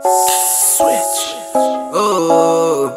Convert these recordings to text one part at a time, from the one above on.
Switch. Oh.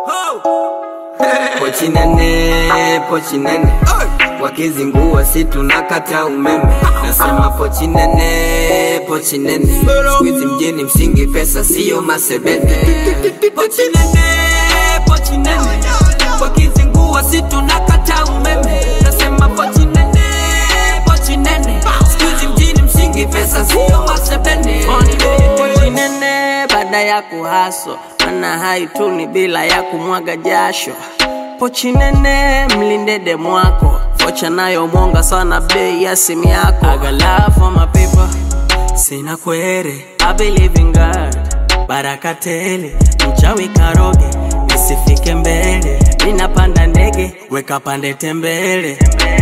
Pochi nene, pochi nene. Wakizingua si tunakata umeme. Nasema pochi nene, pochi nene. Squeeze mjini msingi pesa sio masebete. Pochi nene, pochi nene. Wakizingua si tunakata umeme. Nasema pochi nene, pochi nene. Squeeze mjini msingi pesa sio masebete. Pochi nene baada ya kuhaso mana haituni bila ya kumwaga jasho pochi nene mlinde demu wako vocha nayo mwonga sana bei ya simu yako I got love for my people sina kwere I believe in God baraka tele mchawi karoge nisifike mbele ninapanda ndege weka pande tembele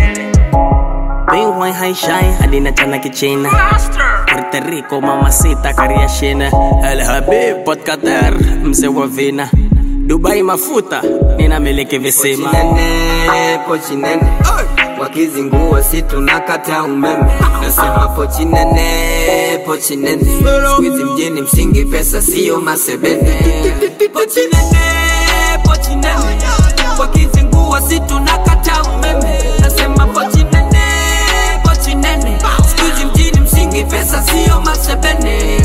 Bingwai haishai hadi na chana kichina Puerto Rico mamacita kariashina El Habib Port Qatar mzee wa vina Dubai mafuta ninamiliki visima nene, pochi nene wakizingua si tunakata umeme nasema pochi nene pochi nene squeeze mjini msingi pesa sio masebete pochi nene pochi nene wakizingua si tunakata umeme nasema pochi nene pochi nene squeeze mjini msingi pesa sio masebene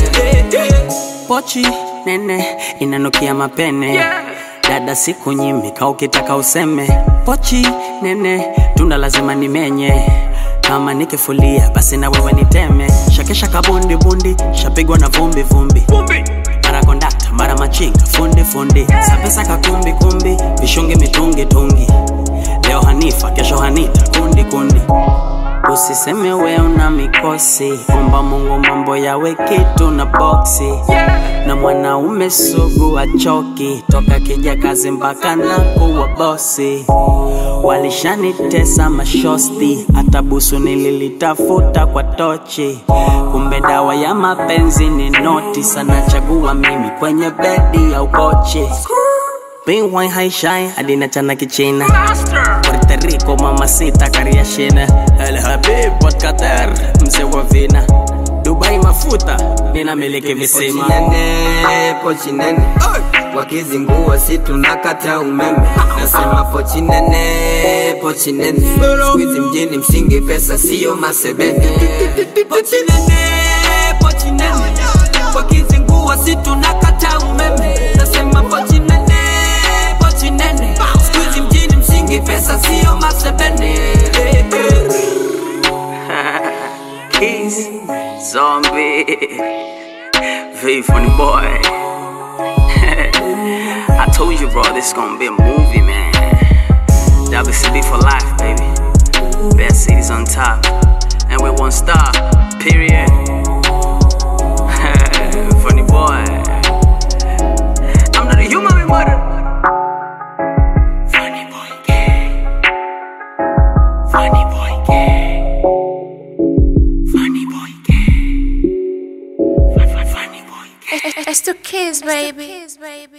pochi nene inanukia mapene dada siku nyimika ukitaka useme pochi nene tunda lazima nimenye kama nikifulia basi na wewe niteme shakesha kabundi bundi shapigwa na vumbi vumbi mara kondakta mara machinga fundi fundi sapesa kakumbi kumbi vishungi mitungi tungi leo hanifa kesho hanita kundi kundi Usiseme we una mikosi, omba Mungu mambo yawe kitu na boksi. Na mwanaume sugu achoki, toka kija kazi mpaka na kuwa bosi. Walishanitesa mashosti, hata busu nililitafuta kwa tochi. Kumbe dawa ya mapenzi ni noti, sana chagua mimi kwenye bedi au kochi. Bingwai haishai hadi na chana kichina Puerto Rico mamacita kariashina El Habib Port Qatar mzee wa vina Dubai mafuta ninamiliki visima pochi nene, pochi nene wakizingua si tunakata umeme nasema pochi nene pochi nene squeeze mjini msingi pesa sio masebete pochi nene pochi nene wakizingua si tunakata umeme nasema pochi nene pochi nene squeeze mjini msingi pesa sio masebene Keys, zombie, very funny boy. I told you, bro, this is gonna be a movie, man. WCB for life, baby. Best cities on top, and with one star, period. funny boy. I'm not a human, we murder. Funny boy, gay. Funny boy, gay. Funny boy, gay. Funny boy, gay. It's to kiss, baby.